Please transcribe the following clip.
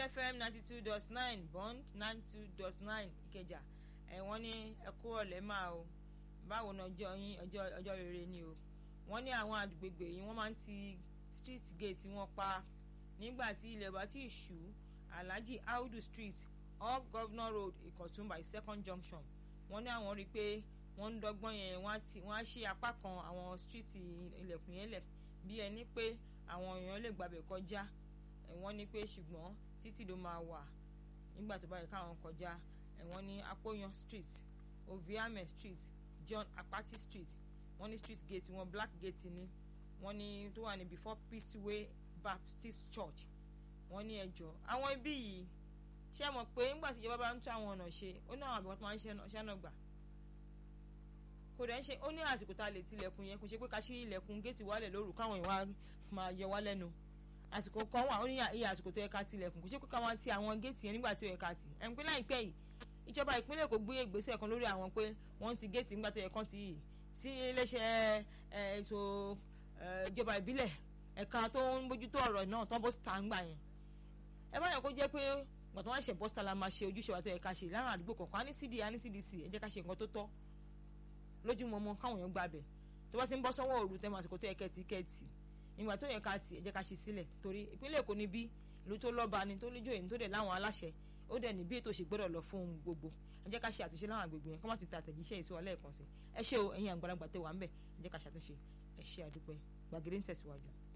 fm ninety two dot nine bond ninety two dot nine ìkẹjà ẹ wọ́n ní ẹkú ọ̀lẹ́ máa o báwo ni ọjọ́ yín ọjọ́ ọjọ́ rere ni o wọ́n ní àwọn àgbègbè yìí wọ́n máa ń ti street gate wọn pa nígbà tí ilẹ̀ bá ti ṣú alhaji audu street off governor road ìkọ̀tún by second junction wọ́n ní àwọn rí i pé wọ́n ń dọ́gbọ́n yẹn wọ́n á ṣí apá kan àwọn street ilẹ̀kùn yẹn lẹ̀ bí ẹni pé àwọn èèyàn lè gbàbẹ̀ kọjá wọ́n ní pé ṣùgbọ́n títì ló máa wà nígbà tó bá yẹ káwọn kọjá wọ́n ní apoyan street oviame street john apati street wọ́n ní street gate wọn black gate ni wọ́n ní tó wà ní before peaceway baptist church wọ́n ní ẹjọ́ àwọn ibi yìí ṣé mọ̀ pé nígbà tí ìjọba bá ń tún àwọn ọ̀nà ṣe ó ní àwọn àbẹ̀wò tó máa ń ṣẹ́nà gbà kò dẹ̀ ń ṣe ó ní àsìkò tá a lè tilẹ̀kùn yẹn kò ṣe pé ká ṣí ilẹ̀kùn géètì wálẹ̀ lóru káwọn ìwà máa yọ wá lẹ́nu àsìkò kan wà ó ní iye àsìkò tó yẹ ká tilẹ̀kùn kò ṣe pé ká máa ti àwọn géètì yẹn nígbà tí ó yẹ ká tì ẹ̀ ń pé láìpẹ́ yìí ìjọba ìpínlẹ̀ Èkó gbé ìgbésẹ̀ kan lórí àwọn pé wọ́n ti géètì nígbà tó yẹ kán ti yìí tí iléeṣẹ́ ètò ìjọba ìbílẹ̀ ẹ̀ka tó ń bójútó ọ̀rọ̀ náà tán bó ta ń gbà yẹn ẹ bá yẹ kó jẹ́ pé gbọ̀tàn wá ṣe bọ́sítà la máa ṣe ojúṣe wa tó yẹ ká ṣe láwọn àdúgbò kọ̀ọ̀kan á ní cd á ní cdc ẹ jẹ́ ká ṣe nǹkan tó tọ́ lójúmọmọ káwọn èèyàn gbàbẹ̀ tó bá ti ń bọ́ sọ́wọ́ òru tẹ́ mọ àsìkò tó yẹ kẹ́ẹ̀tì kẹ́ẹ̀tì ìgbà tó yẹ ká tì ẹ jẹ́ ká ṣe sílẹ̀ torí ìpínlẹ̀ Èkó ni bí ìlú tó lọ́ba ni tó lójú èyí tó dẹ̀ láwọn aláṣẹ ó dẹ̀ ní bí ètò ìṣègbọ́dọ̀ lọ fún ohun gbogbo ẹ jẹ́ ká ṣe àtúnṣe láwọn àgbègbè yẹn kó má ti ta àtẹ̀jíṣẹ́ ìṣòwò lẹ́ẹ̀kan sí ẹ ṣé o ẹ̀yin àgbàlagbà tẹ́ wà ń bẹ̀ ẹ jẹ́ ká ṣàtúnṣe ẹ ṣé àdúpẹ́ gbàgede ń tẹ̀síwájú.